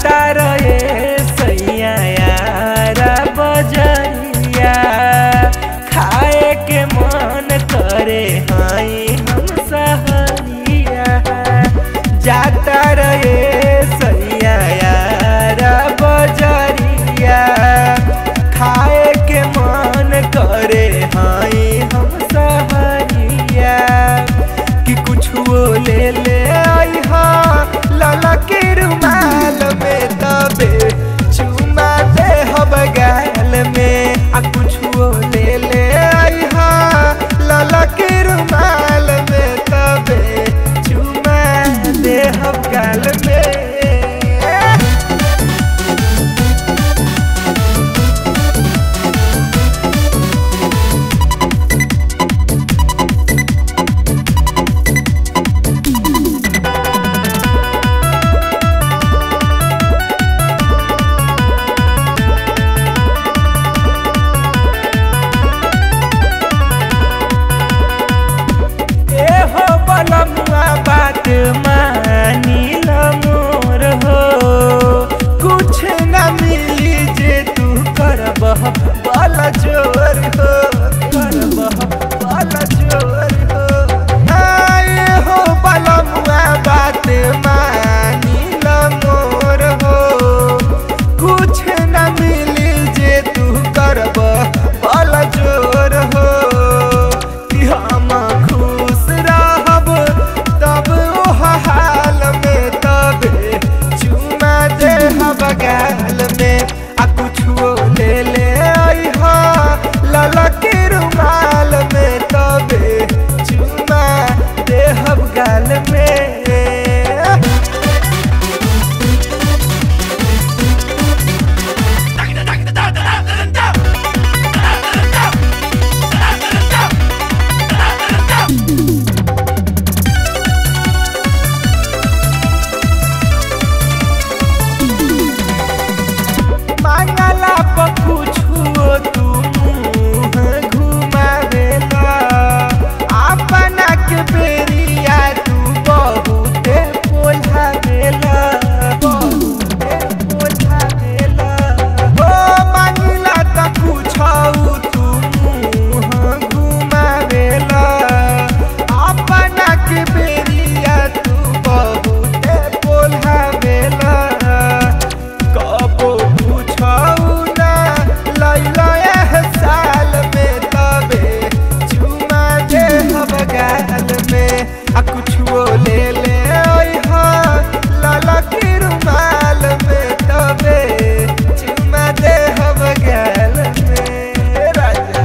जाता रहे सैया यारा बजरिया खाए के मन करे हाई हम सहरिया जाता रहे सैया यारा बजरिया खाए के मन करे हाई हम सहरिया कि कुछ वो ले ले आई हा लाला के रुमाल में तबे चुमा दे हब गाल में आ कुछ वो ले ले आई हा लाला के रुमाल में तबे चुमा दे हब गाल में ए हो बलमुआ बात मानी ल मोर हो कुछ न मिली जे तू करबह बल जोर हो करबह बल जोर हो आए हो बलमुआ बात मानी ल मोर हो कुछ न मिली जे तू करब बल जोर हो कि हम खुश रहब तब ओह हाल में तबे चुमा दे हब गाल में आ कुछो ले ले आई हा लाला के रुमाल में तबे चुमा दे हब गाल में मांगला पर कुछो तू मुँह घुमावेला अपना के बेरिया तू बहुते पोल्हावेला बहुते पोल्हावेला हो मांगला त कुछो तू मुँह घुमावेला अपना के बेरिया तू बहुते पोल्हावेला कबो पूछऊ ना लैला एह साल में तबे चुमा दे हब गाल में आ कुछो ले ले आई हा लाला के रुमाल में तबे चुमा दे हब गाल में राजा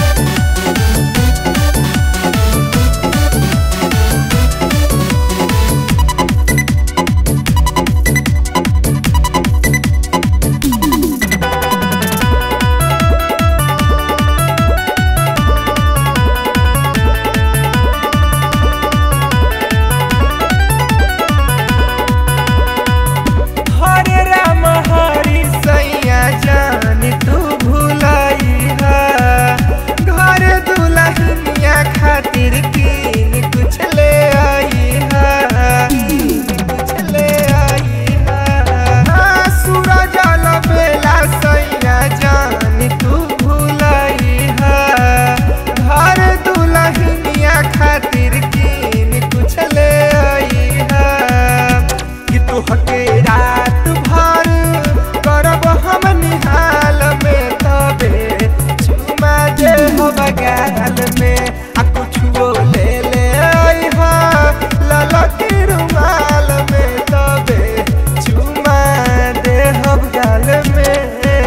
हरे राम हरि सैया जान तू भुलाई हा घर दुल्हनिया खातिर कीन कुछ ले आई हा कीन कुछ ले आई हा सूरज बेला सैया जान तू भुलाई हा घर दुल्हनिया खातिर कीन कुछ ले आई हा कि तू हके रात भर करब हम निहाल में तबे चुमा दे हम गाल में आ कुछो ले ले आई हा लाला के रुमाल में तबे चुमा दे हम गाल में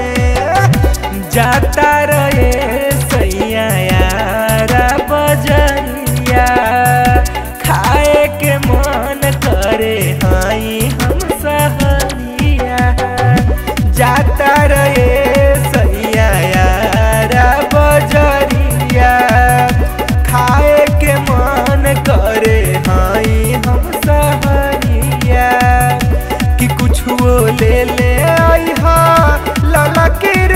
जाता रहे सैया यारा बजरिया खाए के मन करे हाई हम सहरिया जाता रहे सैया यारा बजरिया खाए के मन करे हाई हम सहरिया कि कुछ वो ले ले आई हा लाला के